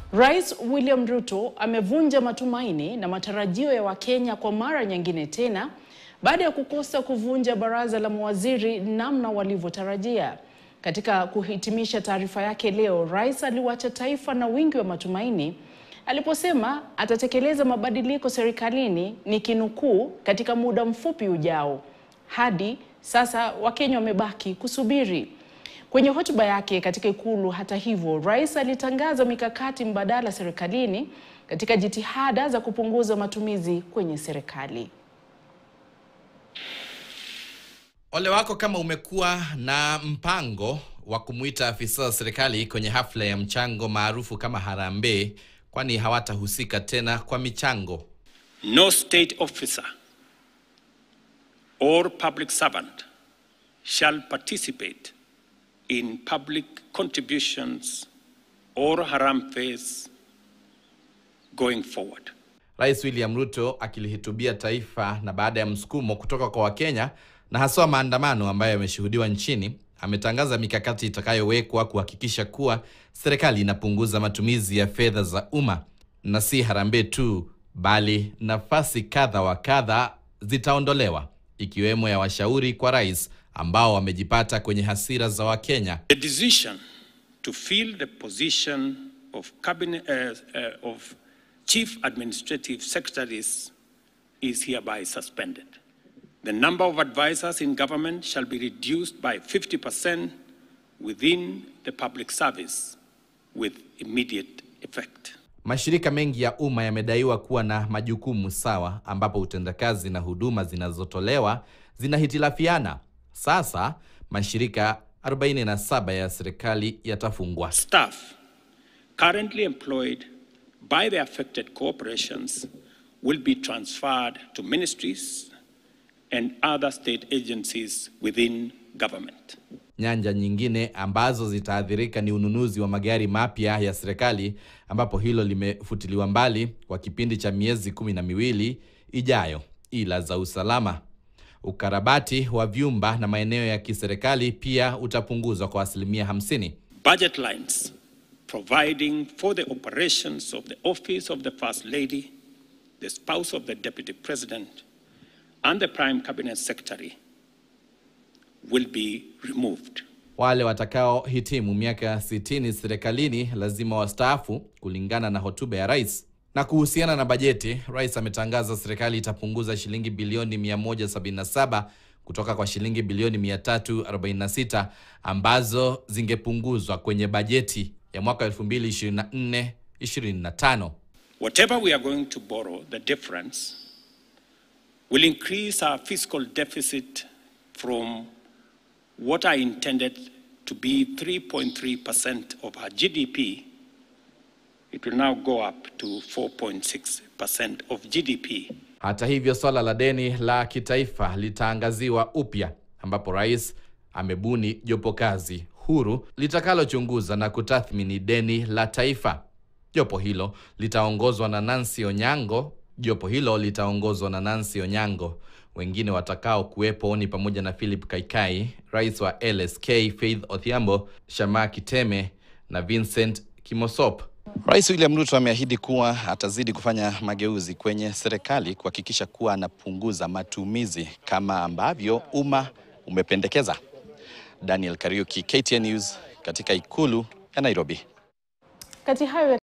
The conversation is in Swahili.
Rais William Ruto amevunja matumaini na matarajio ya Wakenya kwa mara nyingine tena baada ya kukosa kuvunja baraza la mawaziri namna walivyotarajia. Katika kuhitimisha taarifa yake leo, rais aliwacha taifa na wingi wa matumaini aliposema atatekeleza mabadiliko serikalini, nikinukuu, katika muda mfupi ujao. Hadi sasa Wakenya wamebaki kusubiri. Kwenye hotuba yake katika Ikulu, hata hivyo, rais alitangaza mikakati mbadala serikalini katika jitihada za kupunguza matumizi kwenye serikali. Ole wako kama umekuwa na mpango wa kumwita afisa wa serikali kwenye hafla ya mchango maarufu kama harambee, kwani hawatahusika tena kwa michango. No state officer or public servant shall participate in public contributions or harambes going forward. Rais William Ruto akilihutubia taifa na baada ya msukumo kutoka kwa Wakenya na haswa maandamano ambayo yameshuhudiwa nchini, ametangaza mikakati itakayowekwa kuhakikisha kuwa serikali inapunguza matumizi ya fedha za umma, na si harambee tu, bali nafasi kadha wa kadha zitaondolewa, ikiwemo ya washauri kwa rais ambao wamejipata kwenye hasira za Wakenya. The decision to fill the position of cabinet uh, uh, of chief administrative secretaries is hereby suspended. The number of advisors in government shall be reduced by 50% within the public service with immediate effect. Mashirika mengi ya umma yamedaiwa kuwa na majukumu sawa, ambapo utendakazi na huduma zinazotolewa zinahitilafiana. Sasa mashirika 47 ya serikali yatafungwa. Staff currently employed by the affected corporations will be transferred to ministries and other state agencies within government. Nyanja nyingine ambazo zitaathirika ni ununuzi wa magari mapya ya serikali, ambapo hilo limefutiliwa mbali kwa kipindi cha miezi kumi na miwili ijayo, ila za usalama ukarabati wa vyumba na maeneo ya kiserikali pia utapunguzwa kwa asilimia 50. Budget lines providing for the operations of the office of the First Lady, the spouse of the Deputy President, and the Prime Cabinet Secretary will be removed. Wale watakaohitimu miaka 60 serikalini lazima wastaafu kulingana na hotuba ya rais. Na kuhusiana na bajeti, rais ametangaza serikali itapunguza shilingi bilioni 177 kutoka kwa shilingi bilioni 346 ambazo zingepunguzwa kwenye bajeti ya mwaka 2024 25. Whatever we are going to borrow, the difference will increase our fiscal deficit from what I intended to be 3.3% of our GDP. It will now go up to 4.6% of GDP. Hata hivyo, swala la deni la kitaifa litaangaziwa upya, ambapo rais amebuni jopo kazi huru litakalochunguza na kutathmini deni la taifa. Jopo hilo litaongozwa na Nancy Onyango. Jopo hilo litaongozwa na Nancy Onyango. Wengine watakao kuwepo ni pamoja na Philip Kaikai, rais wa LSK Faith Odhiambo, Shamaa Kiteme na Vincent Kimosop. Rais William Ruto ameahidi kuwa atazidi kufanya mageuzi kwenye serikali kuhakikisha kuwa anapunguza matumizi kama ambavyo umma umependekeza. Daniel Kariuki, KTN News, katika ikulu ya Nairobi. Kati hayo